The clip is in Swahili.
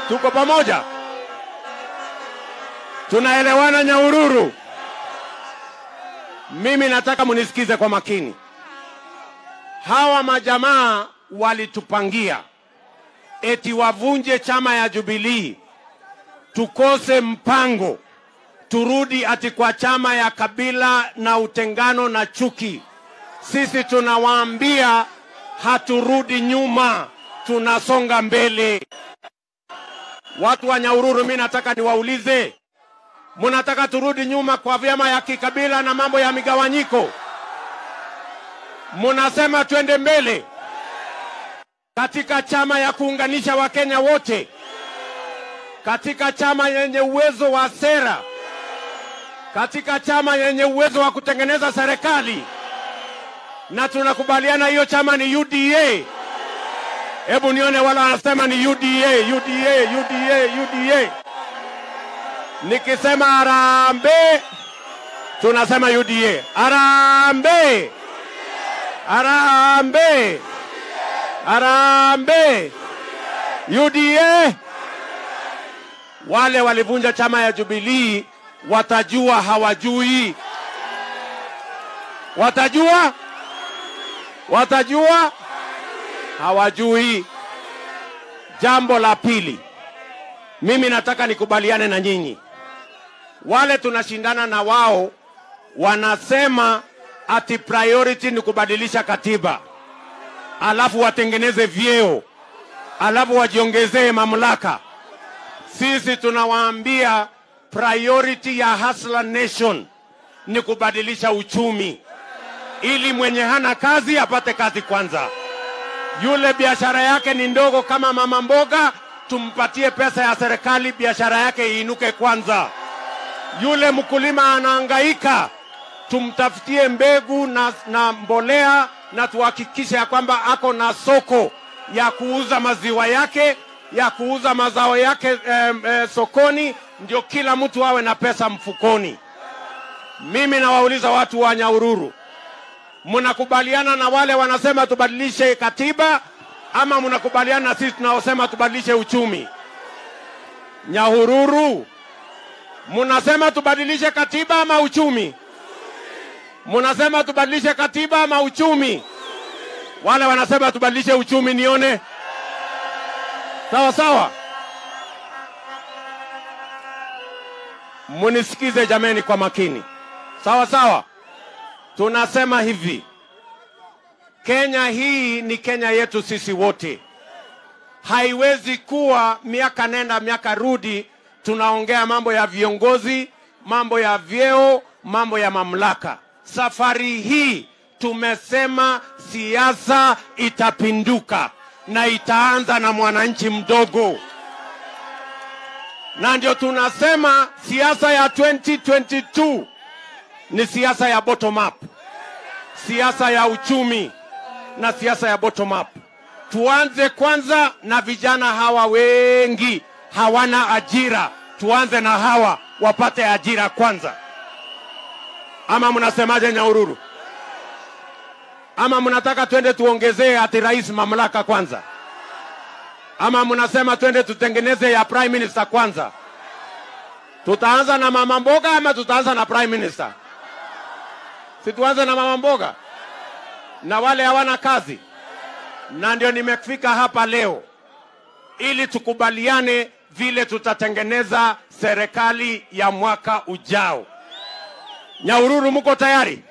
Tuko pamoja? Tunaelewana Nyahururu? Mimi nataka munisikize kwa makini. Hawa majamaa walitupangia eti wavunje chama ya Jubilee, tukose mpango, turudi ati kwa chama ya kabila na utengano na chuki. Sisi tunawaambia haturudi nyuma, tunasonga mbele. Watu wa Nyahururu, mi nataka niwaulize, munataka turudi nyuma kwa vyama ya kikabila na mambo ya migawanyiko? Munasema twende mbele katika chama ya kuunganisha Wakenya wote, katika chama yenye uwezo wa sera, katika chama yenye uwezo wa kutengeneza serikali, na tunakubaliana hiyo chama ni UDA. Hebu nione wala wanasema ni UDA, UDA, UDA, UDA. Nikisema harambee, tunasema UDA. Harambee, harambee, harambee, UDA. Wale walivunja chama ya Jubilee watajua hawajui, watajua, watajua hawajui. Jambo la pili, mimi nataka nikubaliane na nyinyi. Wale tunashindana na wao wanasema ati priority ni kubadilisha katiba, alafu watengeneze vyeo, alafu wajiongezee mamlaka. Sisi tunawaambia priority ya Hustler Nation ni kubadilisha uchumi, ili mwenye hana kazi apate kazi kwanza yule biashara yake ni ndogo kama mama mboga, tumpatie pesa ya serikali, biashara yake iinuke kwanza. Yule mkulima anahangaika, tumtafutie mbegu na, na mbolea na tuhakikishe ya kwamba ako na soko ya kuuza maziwa yake ya kuuza mazao yake eh, eh, sokoni, ndio kila mtu awe na pesa mfukoni. Mimi nawauliza watu wa Nyahururu, mnakubaliana na wale wanasema tubadilishe katiba ama mnakubaliana na sisi tunaosema tubadilishe uchumi? Nyahururu, mnasema tubadilishe katiba ama uchumi? Mnasema tubadilishe katiba ama uchumi? Wale wanasema tubadilishe uchumi, nione. Sawa sawa, munisikize jameni kwa makini. Sawa sawa. Tunasema hivi, Kenya hii ni Kenya yetu sisi wote. Haiwezi kuwa miaka nenda miaka rudi tunaongea mambo ya viongozi, mambo ya vyeo, mambo ya mamlaka. Safari hii tumesema siasa itapinduka na itaanza na mwananchi mdogo, na ndio tunasema siasa ya 2022 ni siasa ya bottom up, siasa ya uchumi na siasa ya bottom up. Tuanze kwanza na vijana hawa wengi hawana ajira, tuanze na hawa wapate ajira kwanza. Ama mnasemaje Nyahururu? Ama mnataka twende tuongezee ati rais mamlaka kwanza? Ama mnasema twende tutengeneze ya prime minister kwanza? Tutaanza na mama mboga ama tutaanza na prime minister? Si tuanze na mama mboga na wale hawana kazi, na ndio nimefika hapa leo ili tukubaliane vile tutatengeneza serikali ya mwaka ujao. Nyahururu, mko tayari?